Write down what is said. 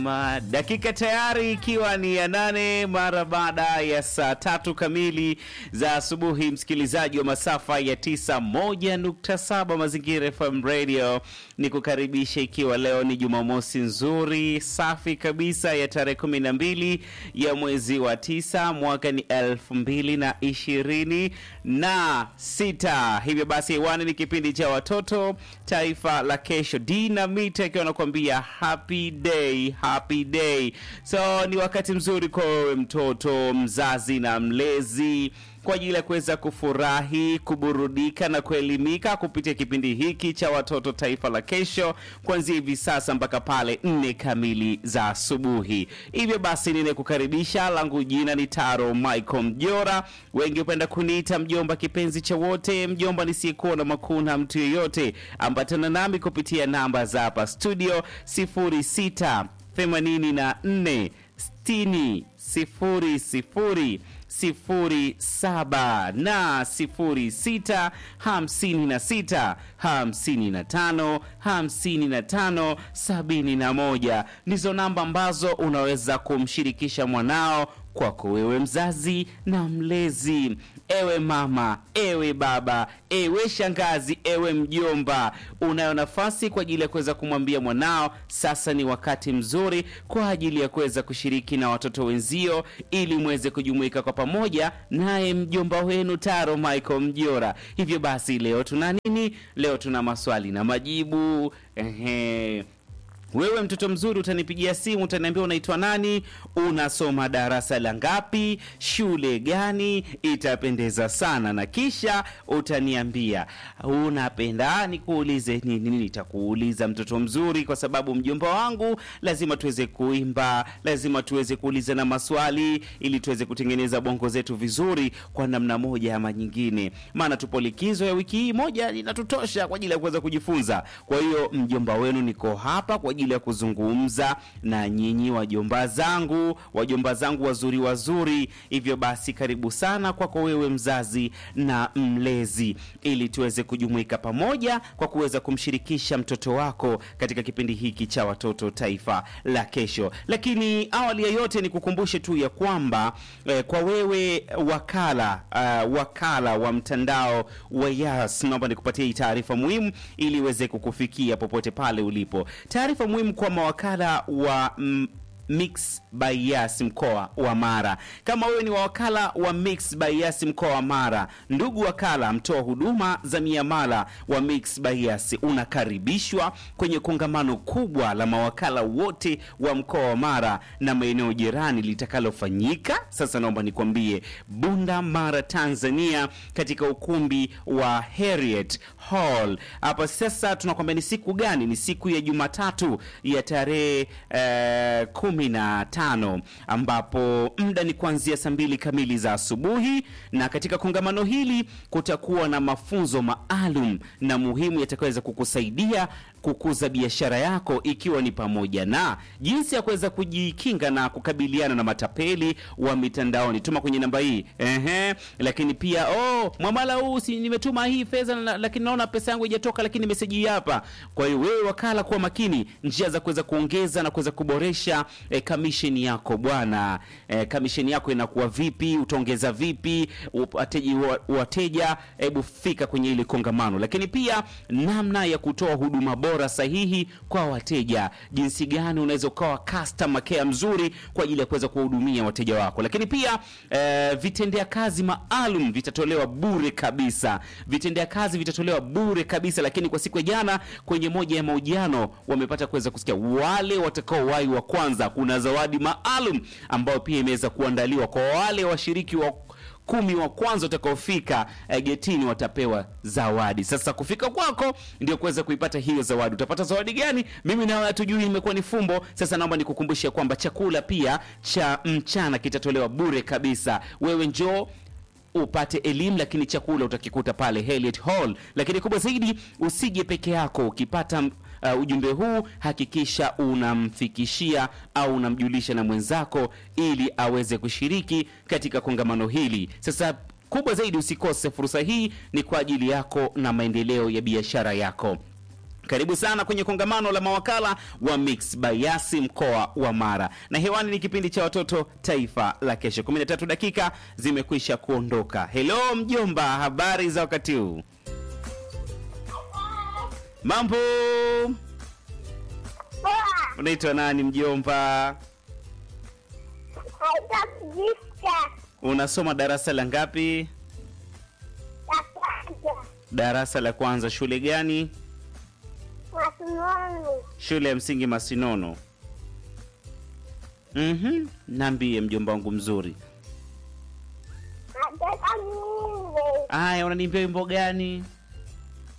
Ma, dakika tayari ikiwa ni ya nane mara baada ya saa tatu kamili za asubuhi, msikilizaji wa masafa ya tisa moja nukta saba Mazingira FM Radio ni kukaribisha, ikiwa leo ni Jumamosi nzuri safi kabisa ya tarehe kumi na mbili ya mwezi wa tisa mwaka ni elfu mbili na ishirini na sita. Hivyo basi hewani ni kipindi cha watoto taifa la kesho, Dinamite akiwa anakuambia happy day happy day. So ni wakati mzuri kwa wewe mtoto, mzazi na mlezi kwa ajili ya kuweza kufurahi, kuburudika na kuelimika kupitia kipindi hiki cha watoto taifa la kesho, kuanzia hivi sasa mpaka pale nne kamili za asubuhi. Hivyo basi ninekukaribisha, langu jina ni Taro Michael Mjora, wengi hupenda kuniita mjomba kipenzi cha wote, mjomba nisiyekuwa na makuna mtu yeyote. Ambatana nami kupitia namba za hapa studio 06 84 60 00 sifuri saba na sifuri sita hamsini na sita hamsini na tano hamsini na tano sabini na moja ndizo namba ambazo unaweza kumshirikisha mwanao kwako wewe mzazi na mlezi, ewe mama, ewe baba, ewe shangazi, ewe mjomba, unayo nafasi kwa ajili ya kuweza kumwambia mwanao sasa ni wakati mzuri kwa ajili ya kuweza kushiriki na watoto wenzio, ili mweze kujumuika kwa pamoja naye mjomba wenu Taro Michael Mjora. Hivyo basi leo tuna nini? Leo tuna maswali na majibu. Ehe. Wewe mtoto mzuri, utanipigia simu, utaniambia unaitwa nani, unasoma darasa la ngapi, shule gani, itapendeza sana, na kisha utaniambia unapenda nikuulize nini. Nitakuuliza mtoto mzuri, kwa sababu mjomba wangu, lazima tuweze kuimba, lazima tuweze kuuliza na maswali, ili tuweze kutengeneza bongo zetu vizuri kwa namna moja ama nyingine, maana tupo likizo ya wiki hii moja inatutosha kwa ajili ya kuweza kujifunza. Kwa hiyo mjomba wenu niko hapa kwa ajili ya kuzungumza na nyinyi wajomba zangu, wajomba zangu wazuri wazuri. Hivyo basi, karibu sana kwako wewe mzazi na mlezi, ili tuweze kujumuika pamoja kwa kuweza kumshirikisha mtoto wako katika kipindi hiki cha watoto taifa la kesho. Lakini awali ya yote, ni kukumbushe tu ya kwamba eh, kwa wewe wakala uh, wakala wa mtandao wa Yas, naomba nikupatie hii taarifa muhimu ili iweze kukufikia popote pale ulipo. Taarifa muhimu kwa mawakala wa mm, Mix by Yas mkoa wa Mara. Kama wewe ni wakala wa Mix by Yas mkoa wa Mara, ndugu wakala mtoa huduma za miamala wa Mix by Yas, unakaribishwa kwenye kongamano kubwa la mawakala wote wa mkoa wa Mara na maeneo jirani litakalofanyika sasa, naomba nikwambie, Bunda Mara, Tanzania, katika ukumbi wa Harriet Hall. Hapa sasa tunakwambia ni siku gani? Ni siku ya Jumatatu ya tarehe eh, kumi na tano ambapo muda ni kuanzia saa mbili kamili za asubuhi, na katika kongamano hili kutakuwa na mafunzo maalum na muhimu yatakayoweza kukusaidia kukuza biashara yako, ikiwa ni pamoja na jinsi ya kuweza kujikinga na kukabiliana na matapeli wa mitandaoni. Tuma kwenye namba hii ehe. Lakini pia oh, mwamala huu si nimetuma hii fedha, lakini naona pesa yangu haijatoka, lakini meseji hapa. Kwa hiyo wewe wakala, kuwa makini njia za kuweza kuongeza na kuweza kuboresha eh, kamisheni yako bwana. Eh, kamisheni yako inakuwa vipi? Utaongeza vipi wateja? Wateja, hebu fika kwenye ile kongamano. Lakini pia namna ya kutoa huduma bora sahihi kwa wateja, jinsi gani unaweza ukawa customer care mzuri kwa ajili ya kuweza kuwahudumia wateja wako. Lakini pia eh, vitendea kazi maalum vitatolewa bure kabisa, vitendea kazi vitatolewa bure kabisa. Lakini kwa siku ya jana kwenye moja ya mahojiano wamepata kuweza kusikia wale watakao wai wa kwanza, kuna zawadi maalum ambayo pia imeweza kuandaliwa kwa wale washiriki wa kumi wa kwanza utakaofika eh, getini watapewa zawadi. Sasa kufika kwako ndio kuweza kuipata hiyo zawadi. Utapata zawadi gani? Mimi nawe hatujui, imekuwa ni fumbo. Sasa naomba nikukumbushe kwamba chakula pia cha mchana kitatolewa bure kabisa. Wewe njoo upate elimu, lakini chakula utakikuta pale Heliet Hall. Lakini kubwa zaidi, usije peke yako. Ukipata uh, ujumbe huu hakikisha unamfikishia au unamjulisha na mwenzako, ili aweze kushiriki katika kongamano hili. Sasa kubwa zaidi, usikose fursa hii, ni kwa ajili yako na maendeleo ya biashara yako. Karibu sana kwenye kongamano la mawakala wa Mix Bayasi mkoa wa Mara, na hewani ni kipindi cha watoto taifa la kesho. 13 dakika zimekwisha kuondoka. Hello mjomba, habari za wakati huu? Mambo, Poa. unaitwa nani mjomba? Naitwa Kujista. Unasoma darasa la ngapi? La kwanza. Darasa la kwanza. Shule gani? Masimoni. Shule ya msingi Masinono. Mhm, niambie mjomba wangu mzuri. Nataka niimbe. Aya, unaniimbia wimbo gani?